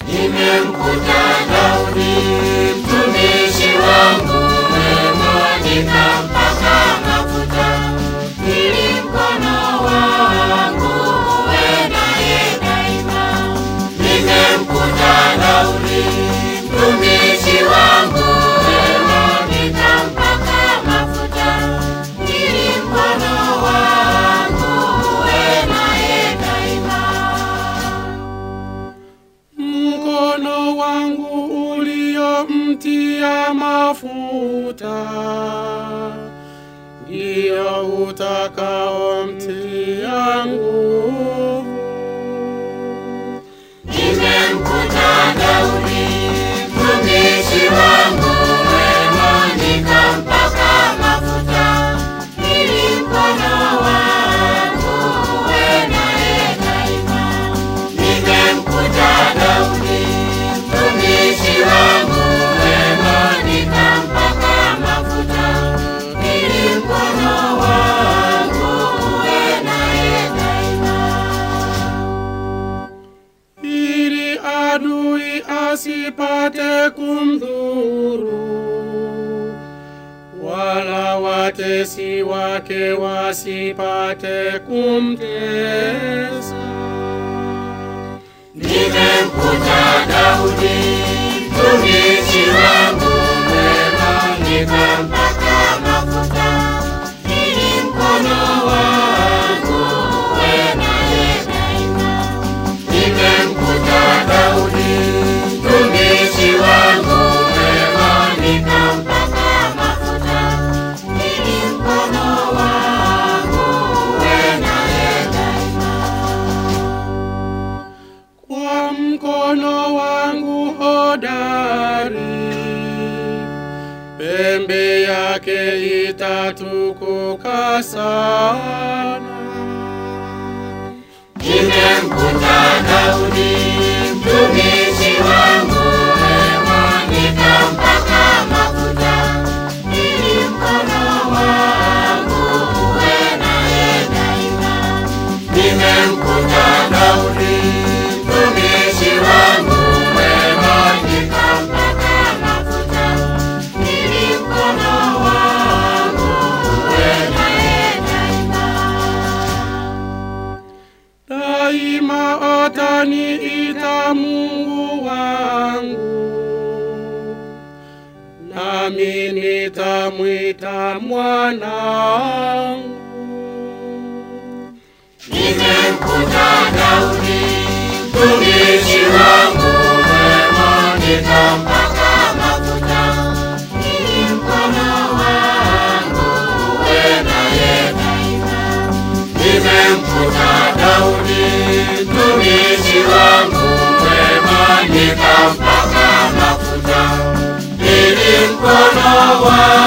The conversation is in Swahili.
Nimemkuta Daudi mtumishi wangu mwema, nikampaka mafuta ili mkono wangu uwe naye daima. Nimemkuta Daudi mtumishi wangu mwema, nikampaka mafuta ili mkono wangu uwe naye daima. Mkono wangu uliomtia mafuta ndio utakaomtia nguvu. Nimemkuta Daudi mtumishi wangu mwema, nikampaka mafuta ili mkono wangu uwe naye daima. Nimemkuta Daudi mtumishi wangu mwema, nikampaka mafuta ili mkono wangu uwe naye daima. ili adui asipate kumdhuru, wala watesi wake wasipate kumtesa. Nimemkuta Daudi mtumishi wangu mwema, nikampaka mafuta ili mkono wangu uwe naye daima. Nimemkuta Daudi mtumishi wangu mwema, nikampaka mafuta ili mkono wangu uwe naye daima. Kwa mkono wangu hodari, pembe yake itatukuka sana. Nimemkuta Daudi mtumishi wangu mwema, nikampaka mafuta ili mkono wangu uwe naye daima. Nimemkuta Daudi mtumishi wangu mwema, nikampaka mafuta ili mkono wangu uwe naye daima. Daima ataniita Mungu wangu, nami nitamwita mwanangu. Nimemkuta Daudi mtumishi wangu mwema, nikampaka mafuta ili mkono wangu uwe naye daima. Nimemkuta Daudi mtumishi wangu mwema, nikampaka mafuta ili mkono wangu